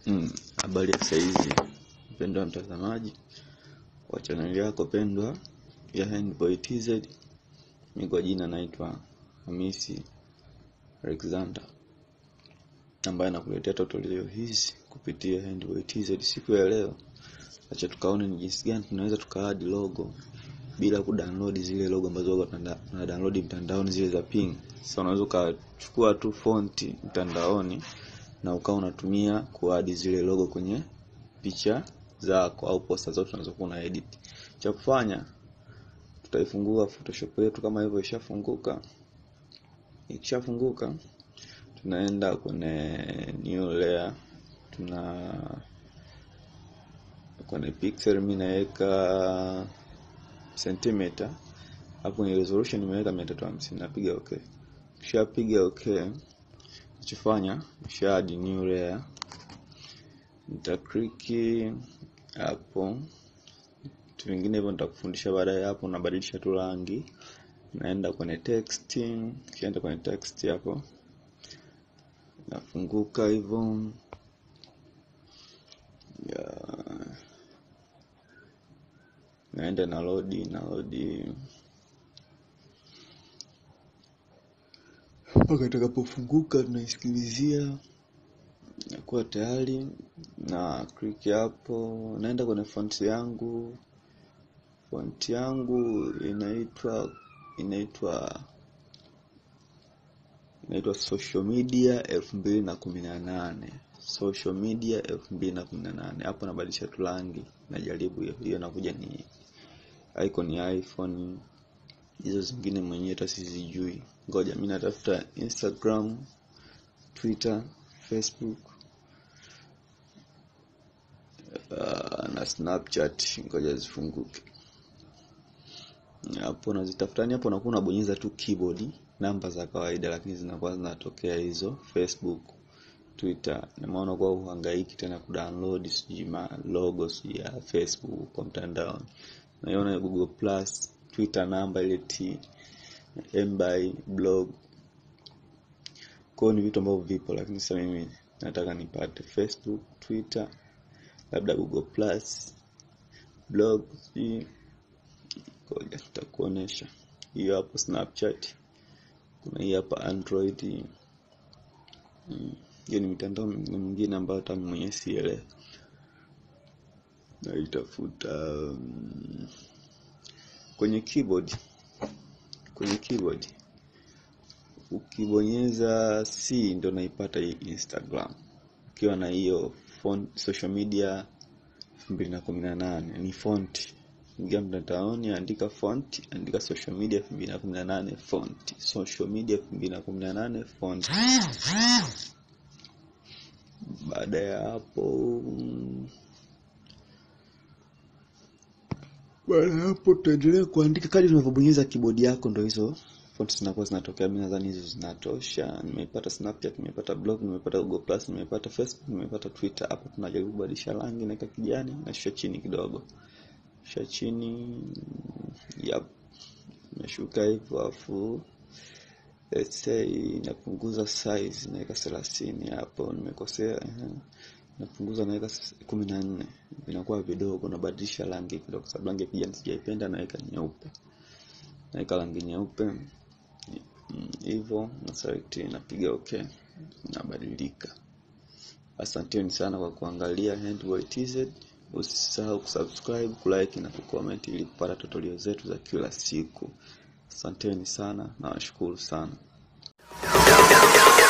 Mm, habari ya saizi mpendwa mtazamaji wa chaneli yako pendwa ya Handboy TZ. Mimi kwa jina naitwa Hamisi Alexander ambaye nakuletea tutorial hizi kupitia Handboy TZ. Siku ya leo, acha tukaone ni jinsi gani tunaweza tukaadi logo bila kudownload zile logo ambazo tuna download mtandaoni zile za ping. Sasa unaweza ukachukua tu fonti mtandaoni na ukawa unatumia kuadi zile logo kwenye picha zako au posta zote unazokuwa una edit. Cha kufanya tutaifungua Photoshop yetu kama hivyo ishafunguka. Ikishafunguka tunaenda kwenye new layer, tuna kwenye pixel, mimi naweka centimeter hapo, kwenye resolution nimeweka 350 napiga okay. Kishapiga okay Nachofanya nisha add new layer, nita click hapo. Vitu vingine hivyo nitakufundisha baadaye. Hapo unabadilisha tu rangi, naenda kwenye text, kishaenda kwenye text hapo nafunguka hivyo ya naenda na load na load mpaka itakapofunguka tunaisikilizia nakuwa tayari na click hapo, naenda kwenye font yangu. Font yangu inaitwa inaitwa inaitwa social media elfu mbili na kumi na nane social media elfu mbili na kumi na nane Hapo nabadilisha tu rangi, najaribu hiyo hiyo, nakuja ni icon ya iPhone hizo zingine mwenyewe hata sizijui. Ngoja mimi natafuta Instagram, Twitter, Facebook uh, na Snapchat. Ngoja zifunguke hapo, nazitafutani hapo, nakuwa unabonyeza tu keyboard namba za kawaida, lakini zinakuwa zinatokea hizo Facebook, Twitter. Na maana kwa uhangaiki tena kudownload sijui ma logo sijui ya Facebook kwa mtandao, naiona Google Plus Twitter namba ile T mby blog kwao, ni vitu ambavyo vipo, lakini sasa mimi nataka nipate Facebook, Twitter, labda Google Plus, blog, hii ngoja nitakuonesha hiyo hapo. Snapchat kuna hii hapa Android. Hiyo ni mitandao mingine ambayo hata mimi mwenyewe sielewi, naitafuta um, kwenye keyboard kwenye keyboard ukibonyeza C ndio naipata hii Instagram. Ukiwa na hiyo font social media 2018 ni font, ingia mtandaoni, andika font, andika social media 2018 font, social media 2018 font. Baada ya hapo baada ya hapo tutaendelea kuandika kadri unavyobonyeza keyboard yako, ndio hizo font zinakuwa zinatokea. Mimi nadhani hizo zinatosha. Nimepata Snapchat, nimepata blog, nimepata Google Plus, nimepata Facebook, nimepata Twitter. Hapo tunajaribu kubadilisha rangi, naweka kijani na shusha chini kidogo, shusha chini, yep, nashuka hivyo, afu let's say napunguza size, naweka 30 hapo, nimekosea napunguza naweka kumi na nne vinakuwa vidogo. Nabadilisha rangi kidogo, sababu rangi ya kijani sijaipenda, naweka nyeupe, naweka rangi nyeupe hivyo na select, napiga okay, nabadilika. Asanteni sana kwa kuangalia Handboy TZ. Usisahau kusubscribe, kulike na kucomment ili kupata tutorial zetu za kila siku. Asanteni sana na washukuru sana.